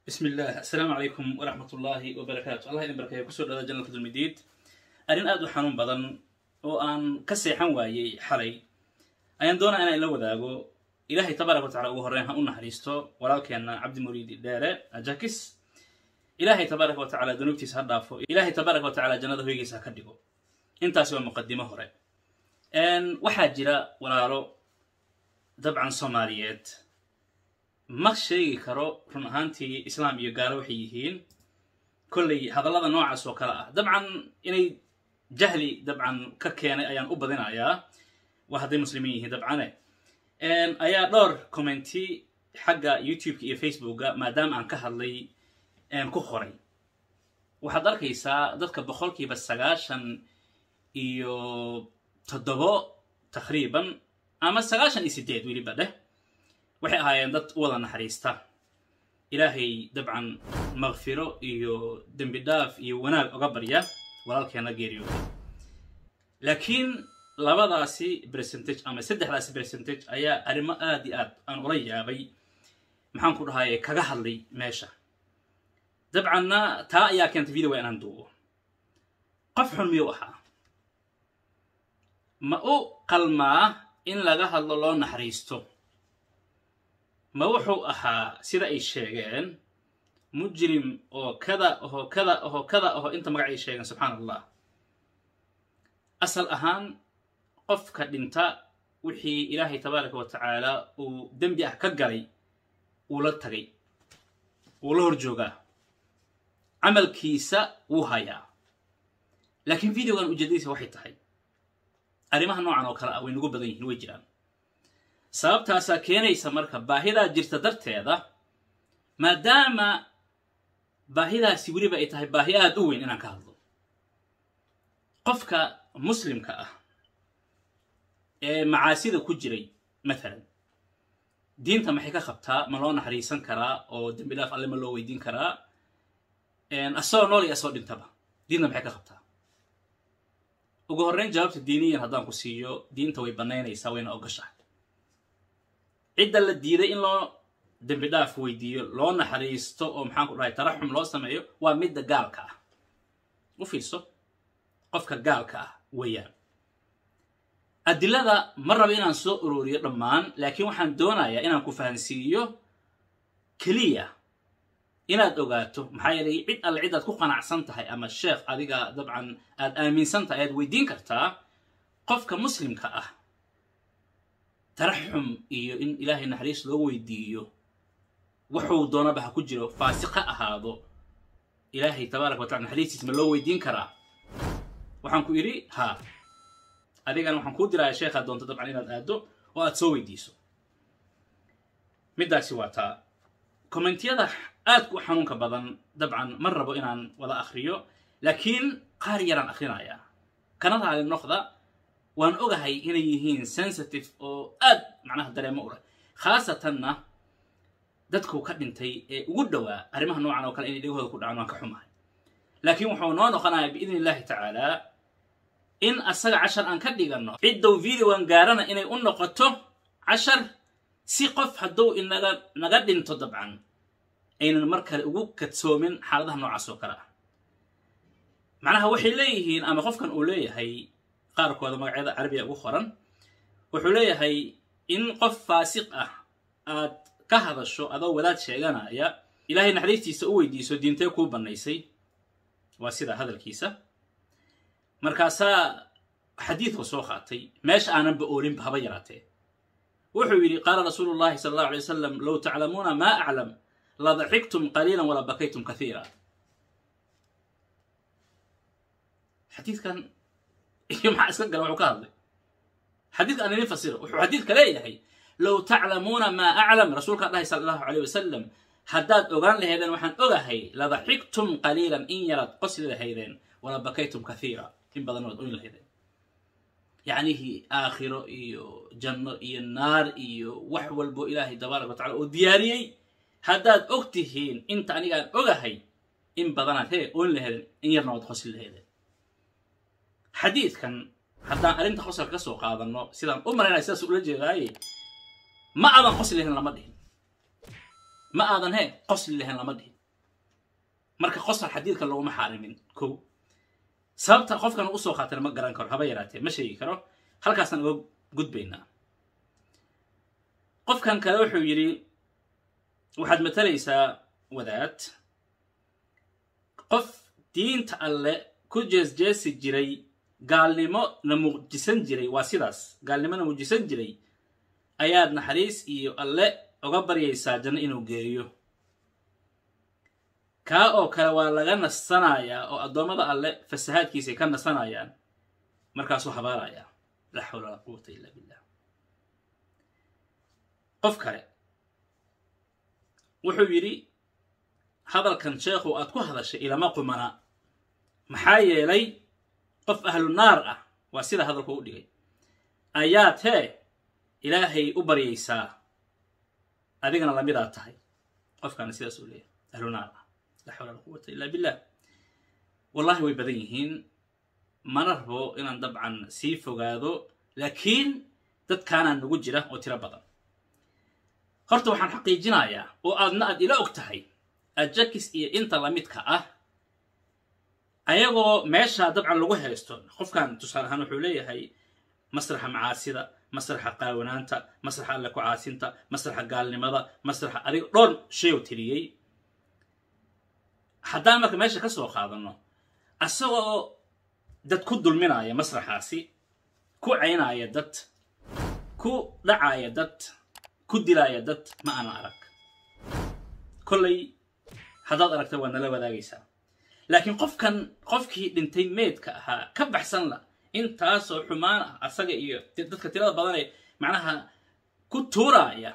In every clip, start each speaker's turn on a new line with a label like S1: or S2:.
S1: bismi illah assalaamu calaykum waraxmat ullaahi wabarakaatu allah idin barkeeya kusoo dhawada janalka dulmidiid arrin aad u xanuun badan oo aan ka seexan waayey xalay ayaan doonaa inaan la wadaago ilaahay tabaaraka wa tacala ugu horreyn ha u naxariisto walaalkeenna cabdi muriidi dheere ajakis ilaahay tabaaraka wa tacala dunuubtiisa ha dhaafo ilaahay tabaaraka wa tacala jannada hoygiisa ha ka dhigo intaasi waa muqadimo hore waxaa jira walaalo dabcan soomaaliyeed ma sheegi karo run ahaantii islaam iyo gaalo waxay yihiin kolley hadallada noocaas oo kale ah dabcan inay jahli dabcan ka keenay ayaan u badinayaa waa hadday muslimiin yihiin dabcane ayaa dhowr commenti xagga youtube-ka iyo facebooka maadaama aan ka hadlay ku qoray waxaad arkaysaa dadka boqolkiiba sagaashan iyo toddobo taqriiban ama sagaashan iyo sideed weliba dheh waxay ahaayeen dad u wada naxariista ilaahay dabcan makfiro iyo dembi dhaaf iyo wanaag oga barya walaalkeena geeriyooda laakiin labadaasi percentage ama saddexdaasi percentage ayaa arrimo aad iyo aad aan ula yaabay maxaan ku dhahaye kaga hadlay meesha dabcanna taa ayaa keentay video waa inaan duubo qof xun miyuu ahaa ma u qalmaa in laga hadlo loo naxariisto ma wuxuu ahaa sida ay sheegeen mujrim oo kada oho kada oho kada oho inta magac ay sheegeen subxaan allah asal ahaan qofka dhinta wixii ilaahay tabaaraka wa tacaala uu dembi ah ka galay wuu la tagay wuu la hor joogaa camalkiisa wuu hayaa laakiin videogan ujeedadiisa waxay tahay arrimaha noocan oo kale ah way nagu badan yihiin way jiraan sababtaasaa keenaysa marka baahidaa jirta darteeda maadaama baahidaasi weliba ay tahay baahi aada u weyn inaan ka hadlo qofka muslimka ah ee macaasida ku jiray mathalan diinta maxay ka qabtaa ma loo naxariisan karaa oo dembi dhaaf alle ma loo weydiin karaa asagoo nool iyo asagoo dhintaba diinta maxay ka qabtaa ugu horreyn jawaabta diiniyan haddaan ku siiyo diinta way bannaynaysaa wayna ogashahay cidda la diiday in loo dembi dhaaf weydiiyo loo naxariisto oo maxaan ku dhahay taraxum loo sameeyo waa midda gaalka ah u fiirso qofka gaalka ah weeyaan adilada ma rabo inaan soo ururiyo dhammaan laakiin waxaan doonayaa inaan ku fahansiiyo keliya inaad ogaato maxaa yeelay cid alle cid aad ku qanacsan tahay ama sheekh adiga dabcan aad aaminsan tahay ayaad weydiin kartaa qofka muslimka ah taraxum iyo in ilaahay naxariis loo weydiiyo wuxuu doonaba ha ku jiro faasiq ha ahaado ilaahay tabaaraka wa tacala naxariistiis ma loo weydiin karaa waxaan ku idhi haa adigana waxaan kuu diraya sheekhaad doonto dabcan inaad aaddo oo aad soo weydiiso middaasi waa taa kommentiyada aadka u xanuunka badan dabcan ma rabo inaan wada akhriyo laakiin qaar yaraan akhrinayaa kana raali noqda waan ogahay inay yihiin sensitive oo aad macnaha dareemo u leh khaasatanna dadku ka dhintay ee ugu dhowaa arrimaha noocan oo kale inay dhegahooda ku dhacaan waan ka xumahay laakiin wuxuu noo noqonayaa biidni illahi tacaala in asaga cashar aan ka dhiganno ciddow videogan gaarana inay u noqoto cashar si qof hadduu inaga naga dhinto dabcan aynan mar kale ugu kadsoomin xaaladaha noocaas oo kale ah macnaha waxay leeyihiin ama qofkan uu leeyahay qaarkooda magacyada carabiga ugu qoran wuxuu leeyahay in qof faasiq ah aad ka hadasho adoo wadaad sheeganaya ilaahay naxariistiisa u weydiiso diintee kuu bannaysay waa sidaa hadalkiisa markaasaa xadiidku soo qaatay meesha aananba oolinba haba yaraatee wuxuu yidhi qaala rasuulu llahi sala allahu alay wasalam low taclamuuna maa aclam ladaxiktum qaliila wala bakaytum kathiira xadiidkan iyo maxaa iska gala wuxuu ka hadlay xadiidka aan idin fasiro wuxuu xadiidka leeyahay low taclamuuna maa aclam rasuulkaa dhahay sala allahu aleyh wasalam haddaad ogaan lahaydeen waxaan ogahay ladaxiktum qaliilan in yaraad qosli lahaydeen wala bakaytum kathiira in badan waad oyn lahaydeen yacnihii aakhiro iyo janno iyo naar iyo wax walbo ilaahay tabaaraka wa tacala oo diyaariyey haddaad og tihiin inta anigaan ogahay in badanaad hee oyn lahaydeen in yarna waad qosli lahaydeen xadiidkan haddaan arrinta qosalka ka soo qaadanno sidaan u malaynaya sidaas ula jeedaaye ma aadan qosli lahayn lama dhihin ma aadan he qosli lahayn lama dhihin marka qosol xadiidka laguma xaarimin ko sababta qofkan usoo qaatana ma garan karo haba yaraatee ma sheegi karo halkaasaan uga gudbaynaa qofkan kale wuxuu yidhi waxaad matalaysaa wadaad qof diinta alle ku jeesjeesi jiray gaalnimo na muujisan jiray waa sidaas gaalnimo na muujisan jiray ayaad naxariis iyo alle uga baryaysaa janno inuu geeyo kaa oo kale waa laga nasanayaa oo addoommada alle fasahaadkiisay ka nasanayaan markaasuu habaarayaa laa xawla walaa quwata illa billah qof kale wuxuu yidhi hadalkan sheekhu aad ku hadashay ilama qumana maxaa yeelay qof ahlu naar ah waa sida hadalku u dhigay ayaad hee ilaahay u baryaysaa adigana lamidaad tahay qofkaana sidaas uu leeyahay ahlu naar ah laa xawla wala quwata illa billah wallahi way badan yihiin mana rabo inaan dabcan sii fogaado laakiin dadkaanaa nagu jira oo tiro badan horta waxaan xaqiijinayaa oo aadna aad ila og tahay ajakis iyo inta lamidka ah ayagoo meeshaa dabcan lagu haysto qofkan tusaale ahaan wuxuu leeyahay masraxa macaasida masraxa qaawanaanta masraxa alle ku caasinta masraxa gaalnimada masraxa adiga dhowr shayow tiriyey haddaan marka meesha ka soo qaadano asagoo dad ku dulminaya masraxaasi ku caynaya dad ku dhacaya dad ku dilaaya dad ma ana arag kollay haddaad aragta waad nala wadaagaysaa laakiin qofkan qofkii dhintay meedka ahaa ka baxsan la intaasoo xumaan ah asaga iyo dadka tirada badanee macnaha ku tuuraaya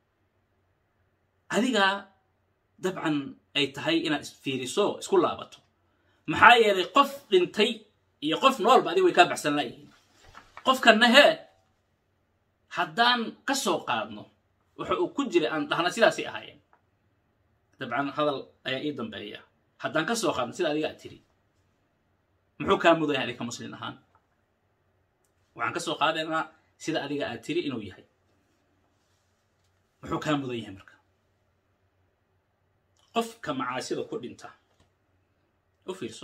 S1: adigaa dabcan ay tahay inaad isfiiriso isku laabato maxaa yeelay qof dhintay iyo qof noolba adiga way kaa baxsan laayihiin qofkanna hee haddaan ka soo qaadno waxa uu ku jiray aan dhahna sidaasay ahaayeen dabcan hadal ayaa ii dambeeya haddaan ka soo qaadno sida adiga ad tiri muxuu kaa mudan yahay adinka muslin ahaan waxaan ka soo qaadaynaa sida adiga aad tiri inuu yahay muxuu kaa mudan yahay marka qofka macaasida ku dhinta u fiirso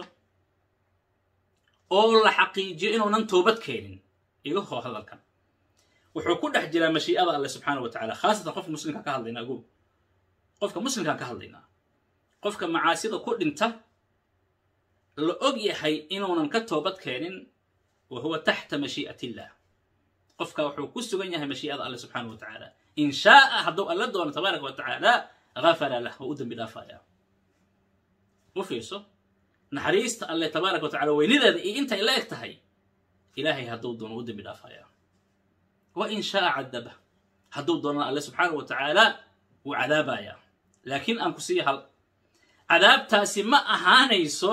S1: oo la xaqiijiyo inuunan toobad keenin iga hoo hadalkan wuxuu ku dhex jiraa mashii'ada alle subxaana wa tacala khaasatan qofka muslimka ka hadlaynaa ago qofka muslimkaan ka hadlaynaa qofka macaasida ku dhinta la og yahay inuunan ka toobad keenin wa huwa taxta mashii'at illah qofka wuxuu ku sugan yahay mashii'ada alle subxaana wa tacaala in shaaa hadduu alla doono tabaaraka wa tacaala gafara lah waa u dembi dhaafaya u fiirso naxariista alle tabaaraka wa tacala weynideeda iyo intay la eg tahay ilaahay hadduu doono u dembi dhaafaya wa in shaaa cadaba hadduu doonana alle subxaana wa tacaala wuu cadaabaya laakiin aan ku siiya hal cadaabtaasi ma ahaanayso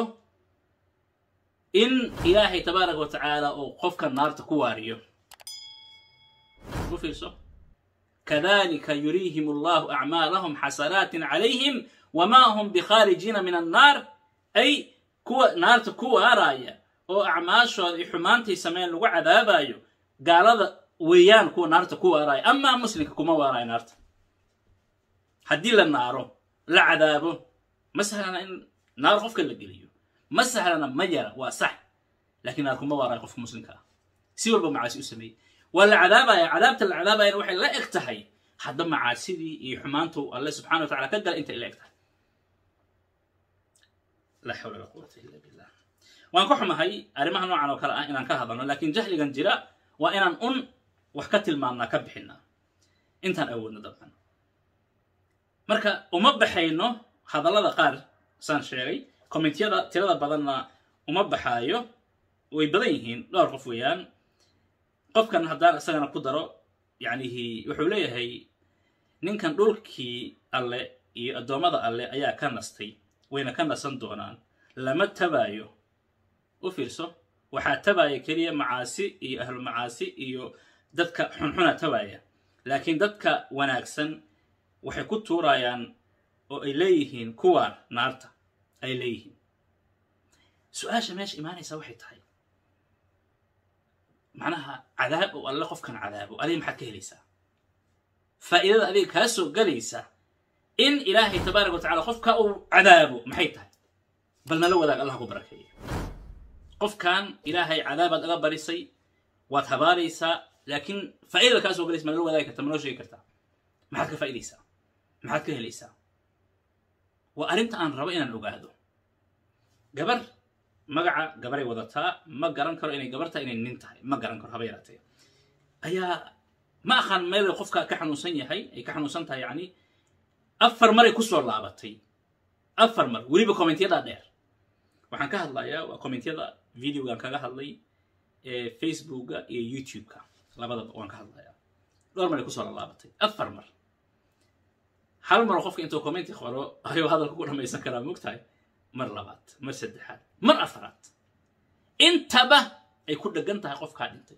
S1: in ilaahay tabaaraka wa tacaala uu qofka naarta ku waariyo u fiirso kadalika yuriihim allahu acmaalahum xasanaatin calayhim wamaa hum bikhaarijiina min annaar ay kuwa naarta ku waaraaya oo acmaashooda iyo xumaantay sameyn lagu cadaabayo gaalada weeyaan kuwa naarta ku waaraaya amaa muslimka kuma waarayo naarta haddii la naaro la cadaabo ma sahlana in naar qofka la geliyo ma sahlana ma yara waa sax lakiin naar kuma waarayo qofka muslimka ah si walba macaasi u sameeyey waa la cadaabaya cadaabta la cadaabayana waxay la eg tahay hadda macaasidii iyo xumaantu alle subxana wa tacala ka gala intay la eg tahay laa xawla walaa quwata illa billah waan ka xumahay arrimaha noocan oo kale ah inaan ka hadalno laakiin jahligan jira waa inaan un wax ka tilmaamnaa ka bixinaa intaan awoodno dabcan marka uma baxayno hadallada qaar saan sheegay kommentyada tirada badanna uma baxaayo way badan yihiin dhowr qof weeyaan qofkan haddaan isagana ku daro yacnihi wuxuu leeyahay ninkan dhulkii alle iyo addoommada alle ayaa ka nastay wayna ka nasan doonaan lama tabaayo u fiirso waxaa tabaaya keliya macaasi iyo ahlu macaasi iyo dadka xunxuna tabaaya laakiin dadka wanaagsan waxay ku tuurayaan oo ay leeyihiin kuwaan naarta ay leeyihiin su-aasha meesha imaanaysaa waxay tahay macnaha cadaab oo alle qofkan cadaabo adiga maxaad ka helaysaa faa'iidada adiga kaa soo galaysa in ilaahay tabaaraka wa tacala qofka uu cadaabo maxay tahay bal nala wadaag allah ku barakeeya qofkan ilaahay cadaabaad aga barisay waad habaaraysaa laakiin faa'iidada kaa soo galaysa ma nala wadaagi karta ma noo sheegi kartaa maxaad ka faa'idaysaa maxaad ka helaysaa waa arrinta aan rabo inaan ogaado gabar magaca gabaray wadataa ma garan karo inay gabar tahay inay nin tahay ma garan karo haba yaraatee ayaa ma aqaan meelay qofka ka xanuunsan yahay ay ka xanuunsan tahay yacni afar maray ku soo laabatay afar mar weliba commentyadaa dheer waxaan ka hadlayaa waa commentyada videogan kaga hadlay ee facebooka iyo youtube-ka labadaba waan ka hadlayaa dhowr maray kusoo laalaabatay afar mar hal maroo qofka intuu commenti qoro ayuu hadalka ku dhamaysan karaa mogtahay mar labaad mar saddexaad mar afaraad intaba ay ku dhegan tahay qofkaa dhintay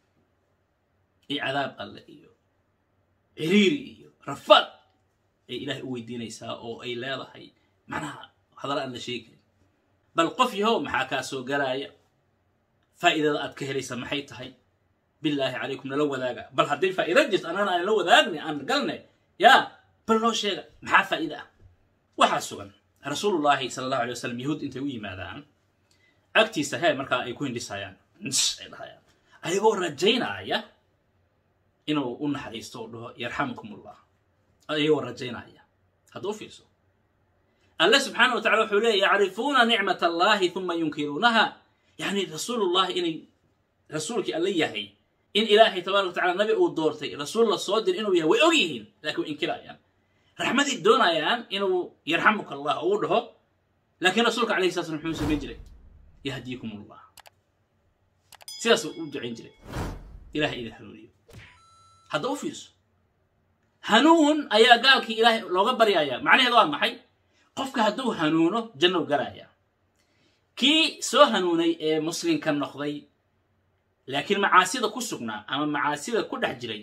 S1: iyo cadaab alle iyo ciriiri iyo rafaad ay ilaahay u weydiinaysaa oo ay leedahay macnaha hadalla aan la sheegayn bal qof yahow maxaa kaa soo galaaya faa'iidada aad ka helaysa maxay tahay bilaahi calaykum nala wadaaga bal haddii faa'iida jirta annagana aan la wadaagna aan galne yaa bal noo sheega maxaa faa'iida ah waxaa sugan rasuulullaahi sala allahu alay wasalam yahuud intay u yimaadaan agtiisa hee markaa ay ku hindhisayaan ns ay dhahayaan ayagoo rajaynaya inuu u naxariisto oo dhaho yarxamukum ullah ayagoo rajaynaya hadda u fiirso alle subxaana wa tacala wuxuu leeya yacrifuuna nicmat allahi uma yunkiruunaha yani rasuulullahi inay rasuulkii alle yahay in ilaahay tabaaraka wa tacala nabi uu doortay rasuul la soo dir inuu yahay way og yihiin laakiin way inkirayaan raxmaday doonayaan inuu yarxamuka allah uu dhaho laakiin rasuulka alayhi sala slam muxuu samayn jiray yahdiikum ullah sidaasuu u ducayn jiray ilahay idin hanuuniyo hadda u fiirso hanuun ayaa gaalkii ilaahay looga baryayaa macnaheeda waa maxay qofka hadduu hanuuno jannow galaaya kii soo hanuunay ee muslimka noqday laakiin macaasida ku sugnaa ama macaasida ku dhex jiray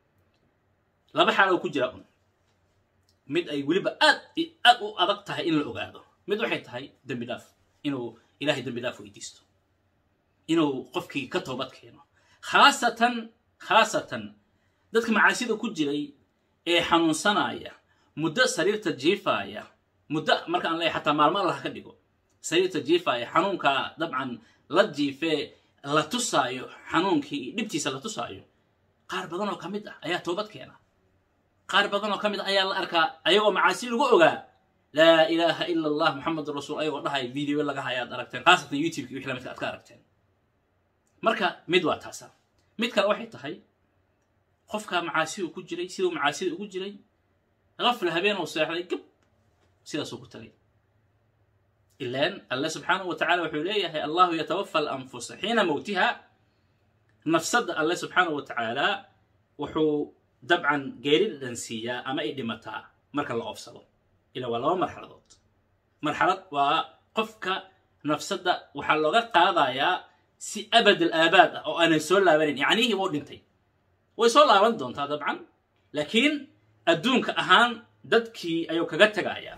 S1: laba xaal oo ku jira un mid ay weliba aad aad u adag tahay in la ogaado mid waxay tahay dembi dhaaf inuu ilahay dembi dhaaf weydiisto inuu qofkii ka toobad keeno khaasatan khaasatan dadka macaasida ku jiray ee xanuunsanaya muddo sariirta jiifaaya muddo markaan leeyahay xataa maalmo allah ka dhigo sariirta jiifaaya xanuunkaa dabcan la jiifee la tusaayo xanuunkii dhibtiisa la tusaayo qaar badan oo ka mid ah ayaa toobad keena qaar badan oo ka mid ah ayaa la arkaa ayagoo macaasi lagu ogaa laa ilaaha ila allah muxamedun rasuul ayagoo dhahaya video laga haya ad aragteen khaasatan youtubeki wixii lamidka aad ka aragteen marka mid waa taasa mid kale waxay tahay qofkaa macaasi uu ku jiray siduu macaasida ugu jiray qafla habeen uu seexday gab sidaasuu ku tagay ilaan alle subxaanahu wa tacala wuxuu leeyahay allahu yatawafa alanfusa xiina mowtiha nafsadda alle subxaanahu wa tacaala wuxuu dabcan geeri dhansiiyaa ama ay dhimataa marka la oofsado ila waa laba marxaladood marxalad waa qofka nafsadda waxaa looga qaadayaa si abad al aabaad ah oo aanay soo laabanayn yacnihii wuu dhintay way soo laaban doontaa dabcan laakiin adduunka ahaan dadkii ayuu kaga tegayaa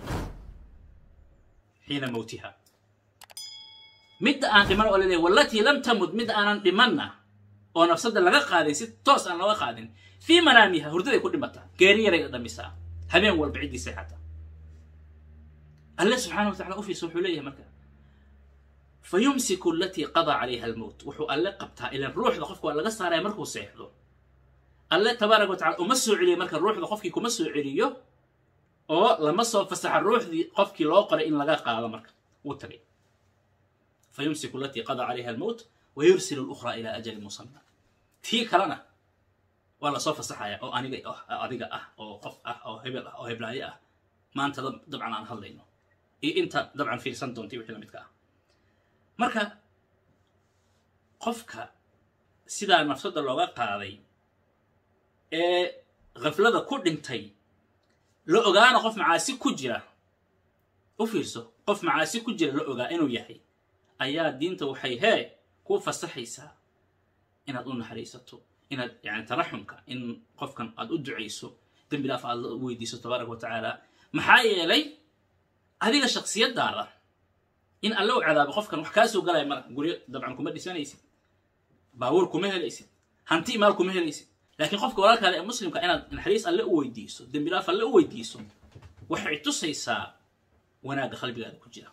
S1: xiina mowtiha midda aan dhiman oo laleeyahy wallatii lam tamud midda aanan dhimanna oo nafsadda laga qaadin si toos aan looga qaadin fii manaamiha hurdaday ku dhimataa geeri yaray dhamisaa habeen walba ciddii seexata alle subxaana wa tacala ufiisa wuxuu leeyahay marka fa yumsiku alatii qadaa calayha almowt wuxuu alle qabtaa ilan ruuxda qofka waa laga saaraya markuu seexdo alle tabaaraka wa tacala uma soo celiyo marka ruuxda qofkii kuma soo celiyo oo lama soo fasaxa ruuxdii qofkii loo qoray in laga qaado marka wuu tagay fa yumsiku alatii qadaa calayha almowt wa yursilu lukhraa ilaa ajalin musamma tii kalena waa lasoo fasaxaya oo aniga adiga ah oo qof ah oo hebel ah oo heblaayo ah maanta dabcan aan hadlayno iyo inta dabcan fiirsan doonta wixii lamidka ah marka qofka sidaa nafsadda looga qaaday ee khaflada ku dhintay la ogaana qof macaasi ku jira u fiirso qof macaasi ku jira la ogaa inuu yahay ayaa diinta waxay hee kuu fasaxaysaa inaad u naxariisato inaad yani taraxumka in qofkan aad u ducayso dembi dhaaf aad la weydiiso tabaaraka wa tacaala maxaa yeelay adiga shaksiyadaada in alle u cadaabo qofkan wax kaa soo galaya mara guryo dabcan kuma dhisanaysid baabuur kuma helaysid hanti maal kuma helaysid laakiin qofka walaalkaada ee muslimka inaad naxariis alle u weydiiso dembi dhaaf alle u weydiiso waxay tusaysaa wanaagga qalbigaada ku jira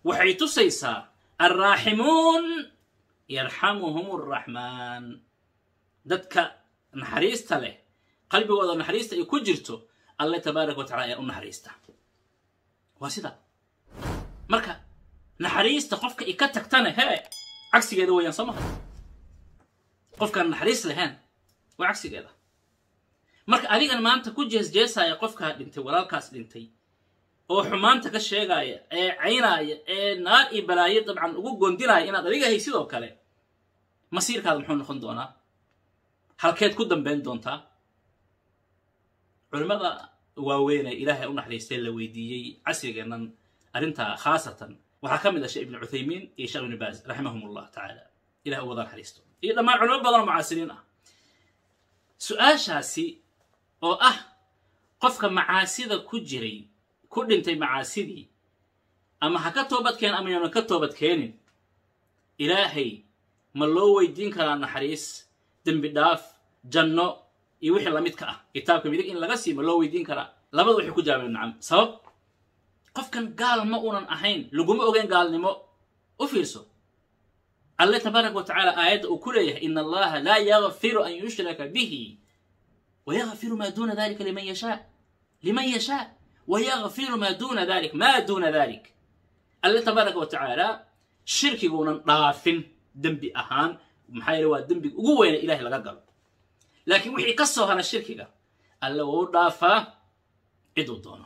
S1: waxay tusaysaa alraaximuun yarxamuhum araxmaan dadka naxariista leh qalbigooda naxariista ay ku jirto alle tabaaraka wa tacala ayaa u naxariista waa sidaa marka naxariista qofka i ka tagtana hee cagsigeeda weeyaan soo maha qofkaan naxariis lahayn waa cagsigeeda marka adigan maanta ku jeesjeesaya qofkaa dhintay walaalkaas dhintay oo xumaanta ka sheegaya ee caynaaya ee naar iyo balaayo dabcan ugu gondinaya inaad adiga hay sidoo kale masiirkaada muxuu noqon doonaa halkeed ku dambayn doontaa culimmada waaweynee ilaahay u naxariistay la weydiiyey casrigeennan arrintaa khaasatan waxaa ka mid ah sheekh ibnu cuthaymiin iyo sheekh ibnu baaz raximahum allah tacaala ilahay u wada naxariisto iyo dhammaan culimo badan oo mucaasiriin ah su-aashaasi oo ah qofka macaasida ku jiray ku dhintay macaasidii ama ha ka toobad keen ama yoonan ka toobad keenin ilaahay ma loo weydiin karaa naxariis dembi dhaaf janno iyo wixii lamidka ah kitaabka midig in laga sii ma loo weydiin karaa labada waxay ku jawaabeen nacam sabab qofkan gaal ma unan ahayn laguma ogeyn gaalnimo u fiirso alle tabaaraka wa tacaala aayadda uu ku leeyahay in allaha laa yakfiru an yushraka bihi wayakfiru maa duuna dalika liman yashaa liman yashaa wayakfiru maa duuna dalik maa duuna dalik alle tabaaraka wa tacaala shirkiguunan dhaafin dembi ahaan maxaa yeele waa dembiga ugu weyna ilahay laga galo laakiin wixii ka soo hara shirkiga alle wuu dhaafaa ciduu doono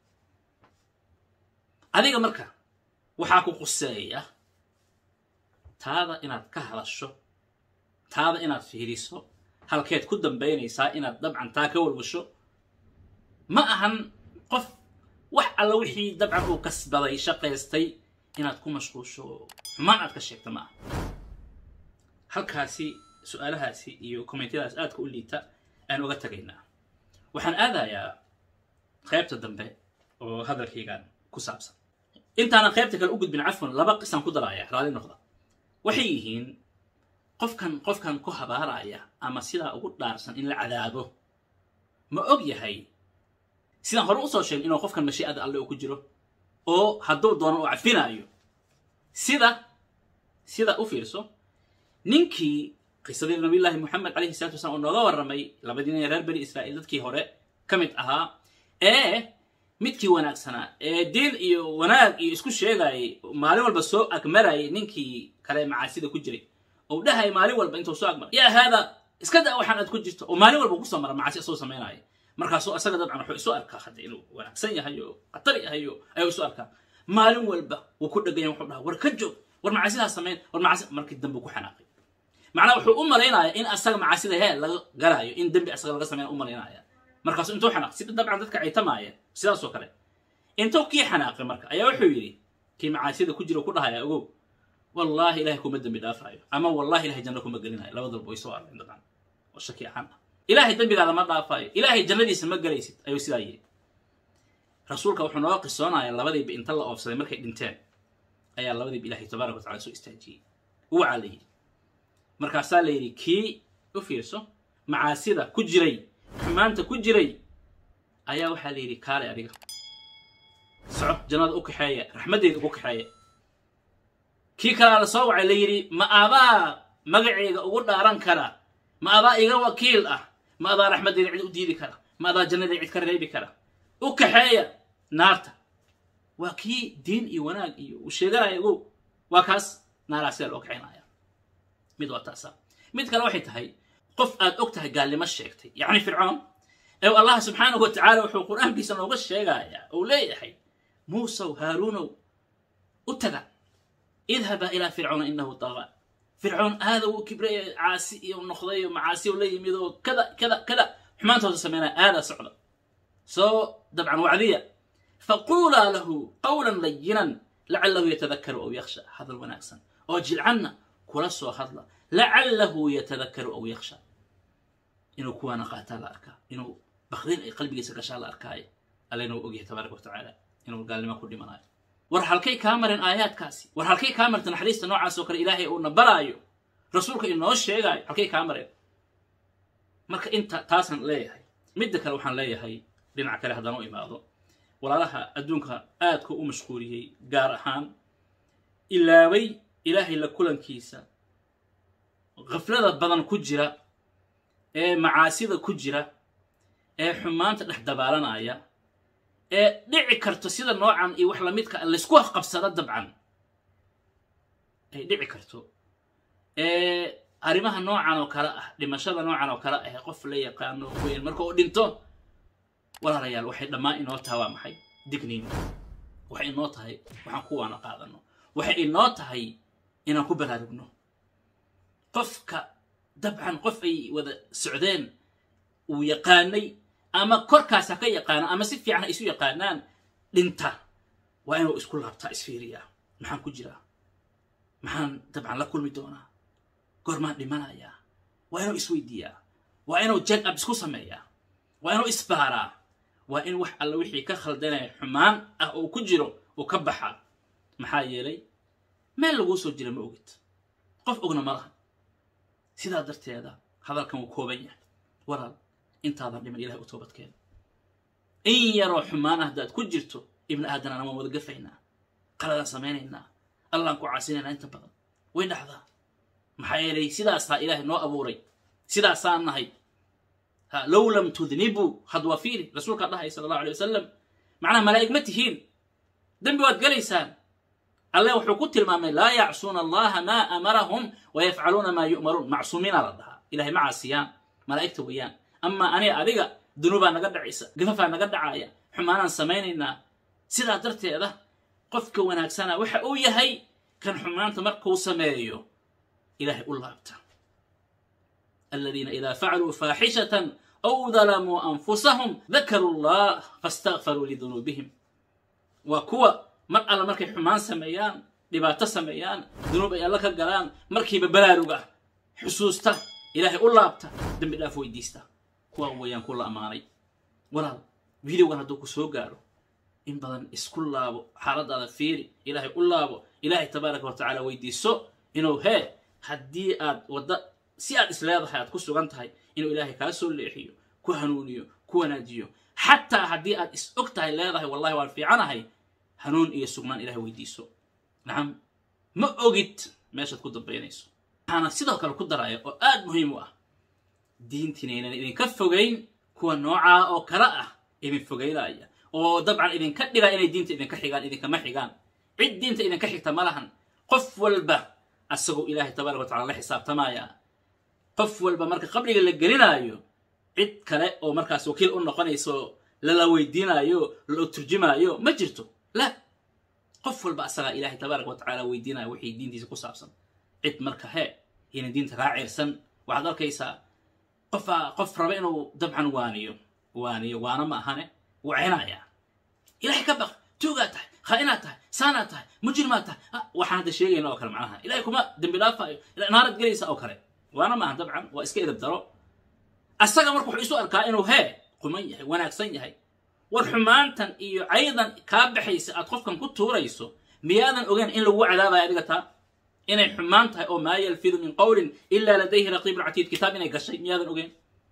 S1: adiga marka waxaa ku quseeya taada inaad ka hadasho taada inaad fiiriso halkeed ku dambaynaysaa inaad dabcan taa ka walwasho ma ahan qof wax alla wixii dabcan uu kasbaday shaqaystay inaad ku mashquusho xumaan aad ka sheegta ma aha halkaasi su-aalahaasi iyo kommentiyadaas aadka u liita aan uga tagaynaa waxaan aadayaa qaybta dambe oo hadalkaygan ku saabsan intaanan qaybta kale u gudbin cafwan laba qisaan ku daraaya raali noqda waxay yihiin qofkan qofkan ku habaaraya ama sidaa ugu dhaarsan in la cadaabo ma og yahay sidaan hore usoo sheegay inuu qofkan mashiicada alle uu ku jiro oo hadduu doono uu cafinaayo sida sida u fiirso ninkii qisadii nabiyullaahi moxamed calayhi salatu wasalaam oo nooga warramay labadii nin ee reer bani israa'iil dadkii hore ka mid ahaa ee midkii wanaagsanaa ee diin iyo wanaag iyo isku sheegaayay maalin walba soo agmarayay ninkii kale macaasida ku jiray ou dhahay maalin walba intuu soo agmara yaa haada iska da waxaan aad ku jirto oo maalin walba kusoo mara macaasi isoo samaynaya markaasuu asaga dabcan wuxuu isu arkaa hadda inuu wanaagsan yahay oo khatar yahay oo ayuu isu arkaa maalin walba wuu ku dheganya wuxuu dhaha war ka joog war macaasidaas samayn war macaasi markii dambe ku xanaaqay macnaa wuxuu u malaynaya in asaga macaasida hee laga galaayo in dembi asaga laga sameyn u malaynaya markaasu intuu xanaaq sida dabcan dadka caytamaaya sidaasoo kale intuu kii xanaaqay marka ayaa wuxuu yidhi kii macaasida ku jira ku dhahaya ogow wallaahi ilahay kuma dembi dhaafaayo ama wallahi ilahay janno kuma gelinayo labadalba way soo arleen dabcan oo shaki ahaan ah ilaahay dembigaada ma dhaafaayo ilaahay jannadiisa ma gelaysid ayuu sidaa yidhi rasuulka wuxuu nooga qisoonaya labadiiba inta la oofsaday markay dhinteen ayaa labadiiba ilahay tabaaraka wa tacala soo istaajiyey uwacaa la yidhi markaasaa la yidhi kii u fiirso macaasida ku jiray xumaanta ku jiray ayaa waxaa la yidhi kaale adiga soco jannada u kaxeeya raxmaddeeda ugu kaxeeya kii kalaa la soo wacay la yidhi ma adaa magaceyga ugu dhaaran kara ma adaa iga wakiil ah ma adaa raxmaddeeda cid u diidi kara ma adaa jannadeeda cid ka reebi kara u kaxeeya naarta waa kii diin iyo wanaag iyo uu sheeganaya ogow waa kaas naaraa sida loo kaxaynaya mid waa taasa mid kale waxay tahay qof aad og tahay gaalnimo sheegtay yacni fircoon ee allah subxaanahu wa tacaala wuxuu qur-aankiisa nooga sheegayaa uu leeyahay muusow haaruunow u taga idhaba ilaa fircoona inahu taqa fircoon aada uu kibraya caasi iyo noqday oo macaasi la yimid oo kada kada kada xumaantooda sameynaya aada socda soo dabcan wacdiya faquulaa lahu qawlan layinan lacalahu yatadakaru aw yakhsha hadal wanaagsan oo jilcanna kula soo hadla lacalahu yatadakaru aw yakhsha inuu kuwaana qaataa la arkaa inuu bakdin ay qalbigiisa gashaa la arkaayo alla inuu ogyahay tabaaraka wa tacaala inuu gaalnimo ku dhimanayo war halkay kaa mareen aayaadkaasi war halkay kaa marta naxariista noocaas oo kale ilaahay uuna baraayo rasuulka inoo sheegaayo halkay kaa mareen marka inta taasaan leeyahay midda kale waxaan leeyahay dhinaca kale haddaan u imaado walaalaha adduunka aadka u mashquuliyey gaar ahaan ilaaway ilaahay la kulankiisa khaflada badan ku jira ee macaasida ku jira ee xumaanta dhex dabaalanaya ee dhici karto sida noocan iyo wax lamidka laysku afqabsado dabcan ay dhici karto ee arrimaha noocan oo kale ah dhimashada noocan oo kale ah qof la yaqaano weyn marka uu dhinto walaalayaal waxay dhammaan inoo tahay waa maxay digniin waxay inoo tahay waxaan kuwaana qaadano waxay inoo tahay inaan ku baraarugno qofka dabcan qof ay wada socdeen uu yaqaanay ama korkaas ha ka yaqaano ama si fiican ha isu yaqaanaan dhinta waa inuu isku laabtaa isfiiriyaa maxaan ku jiraa maxaan dabcan la kulmi doonaa goormaan dhimanayaa waa inuu isweydiiyaa waa inuu jag ab isku sameeyaa waa inuu isbaaraa waa in wax alla wixii ka khaldanaya xumaan ah oo ku jiro uu ka baxaa maxaa yeelay meel laguu soo jira ma ogid qof ogna ma laha sidaa darteeda hadalkan wuu kooban yahay walaal intaadan dhiman ilahay u toobadkeena in yaroo xumaan ah haddaad ku jirto ibni aadan aan waan wada gafaynaa qaladaan samaynaynaa allaan ku caasinaynaa inta badan way dhacdaa maxaa yeelay sidaasaa ilaahay noo abuuray sidaasaan nahay ha low lam tudnibuu had waa fiiri rasuulkaa dhahay sala allahu alay wasalam macnaha malaa'ig ma tihiin dembi waad gelaysaan alle wuxuu ku tilmaamay laa yacsuuna allaha maa amarahum wayafcaluuna maa yu'maruun macsuumiina la dhahaa ilahay ma caasiyaan malaa'igta weeyaan amaa aniga adiga dunuubaa naga dhacaysa gafafaa naga dhacaya xumaanaan samaynaynaa sidaa darteeda qofka wanaagsana waxa uu yahay kan xumaanta markuu sameeyo ilahay u laabta aladiina idaa facaluu faaxishatan aw dalamuu anfusahum dakaruu llah faاstakfaruu lidunuubihim waa kuwa mar alla markay xumaan sameeyaan dhibaato sameeyaan dunuub ay alla ka galaan markiiba baraaruga xusuusta ilaahay u laabta dembi dhaaf weydiista kuwaa weeyaan ku la ammaanay walaal videogan hadduu ku soo gaaro in badan isku laabo xaaladaada fiiri ilaahay u laabo ilaahay tabaaraka wa tacaala weydiiso inuu hee haddii aad wadda si aad is leedahay aad ku sugan tahay inuu ilaahay kaa soo leexiyo ku hanuuniyo ku wanaajiyo xataa haddii aad is og tahay leedahay wallahi waan fiicanahay hanuun iyo sugnaan ilahay weydiiso nacam ma ogid meeshaad ku dambaynayso waxaana sidoo kale ku daraya oo aad muhiim u ah diintiinaynan idinka fogayn kuwa noocaa oo kale ah idin fogaynaya oo dabcan idinka dhigaa inay diinta idinka xigaan idinkama xigaan cid diinta idinka xigta ma lahan qof walba asagoo ilaahay tabaaraka wa tacala la xisaabtamaya qof walba marka qabriga la gelinaayo cid kale oo markaas wakiil u noqonayso lala weydiinaayo la turjimaayo ma jirto la qof walba asagaa ilaahay tabaaraka wa tacala weydiinaya wixii diintiisa ku saabsan cid marka hee yayna diinta kaa cirsan waxaad arkaysaa qofaa qof raba inuu dabcan waaniyo waaniyo waana ma ahane wacinayaa ilahay ka baq tuugaa tahay khaa'inaad tahay saanaad tahay mujrimaad tahay waxaan hadda sheegayna oo kale macnaha ilahay kuma dembi dhaafaayo naarad gelaysa oo kale waana maaha dabcan waa iska edab daro asaga marka wuxuu isu arkaa inuu hee quman yahay wanaagsan yahay war xumaantan iyo caydan kaa baxaysa aad qofkan ku tuurayso miyaadan ogeyn in lagu cadaabayo adiga taa inay xumaan tahay oo maa yalfidu min qowlin ilaa ladayhi raqiibun catiid kitaab inay gashay miyaadan ogeyn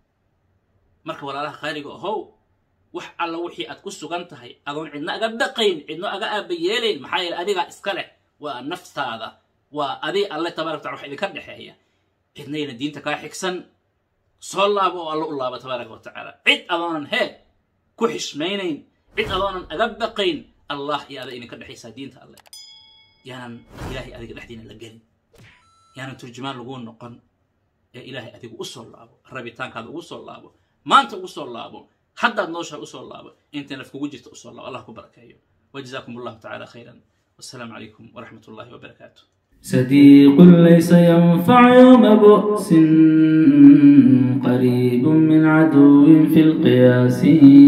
S1: marka walaalaha qaaliga ahow wax alla wixii aad ku sugan tahay adoon cidna aga baqayn cidno aga aaba yeelayn maxaa yeele adigaa iska leh waa naftaada waa adi alle tabarak tacala wax idinka dhexeeya cidnayna diinta kaa xigsan soo laabo oo alla u laabo tabaaraka wa tacaala cid adoonan hee ku xishmaynayn cid adoonan aga baqayn allah iyo ada idinka dhexaysaa diinta alleh yaanan ilaahay adiga dhexdiina la gelin yaanan turjumaan laguu noqon ee ilaahay adigu u soo laabo rabitaankaada ugu soo laabo maanta ugu soo laabo haddaad nooshahay usoo laabo intay naf kugu jirta usoo laabo allah ku barakeeyo wajazaakum allahu tacala khayran wassalaamu calaykum waraxmat ullahi wabarakaatu
S2: صديق ليس ينفع يوم بؤس قريب من عدو في القياس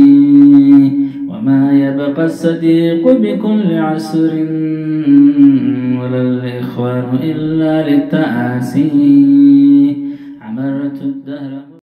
S2: وما يبقى الصديق بكل عسر ولا الإخوان إلا للتآسي عمرت الدهر